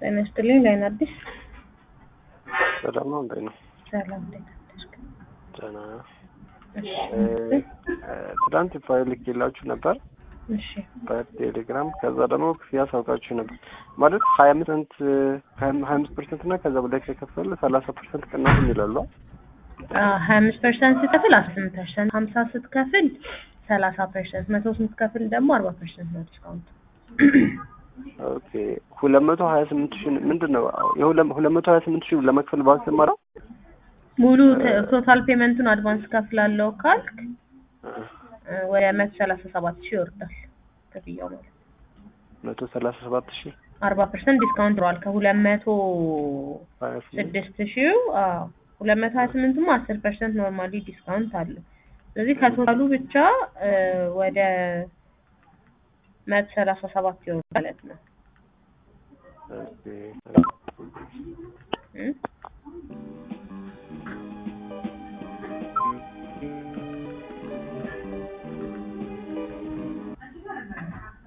ጤና ይስጥልኝ። ላይን አዲስ ሰላም ነው እንዴት ነው? ሰላም እንዴት አደርክ? ደህና እሺ ትናንት ፋይል ልኬላችሁ ነበር እሺ በቴሌግራም ከዛ ደግሞ ክፍያ ሳውቃችሁ ነበር ማለት ሀያ አምስት ሀያ አምስት ፐርሰንት እና ከዛ በላይ ከከፈል ሰላሳ ፐርሰንት ቅናሽ ይላሉ ሀያ አምስት ፐርሰንት ስትከፍል አስር ስምንት ፐርሰንት ሀምሳ ስትከፍል ሰላሳ ፐርሰንት መቶ ስትከፍል ደግሞ አርባ ፐርሰንት ነው ዲስካውንት ኦኬ ሁለት መቶ ሀያ ስምንት ሺህ ምንድን ነው ሁለት መቶ ሀያ ስምንት ሺህ ለመክፈል ባንክ ስማራው ሙሉ ቶታል ፔመንቱን አድቫንስ ከፍላለሁ ካልክ ወደ መቶ ሰላሳ ሰባት ሺህ ይወርዳል ክፍያው ማለት መቶ ሰላሳ ሰባት ሺህ አርባ ፐርሰንት ዲስካውንት ይኖረዋል ከሁለት መቶ ሀያ ስምንት ስድስት ሺው ሁለት መቶ ሀያ ስምንቱም አስር ፐርሰንት ኖርማሊ ዲስካውንት አለው ስለዚህ ከቶታሉ ብቻ ወደ መቶ ሰላሳ ሰባት ይሆናል ማለት ነው ኦኬ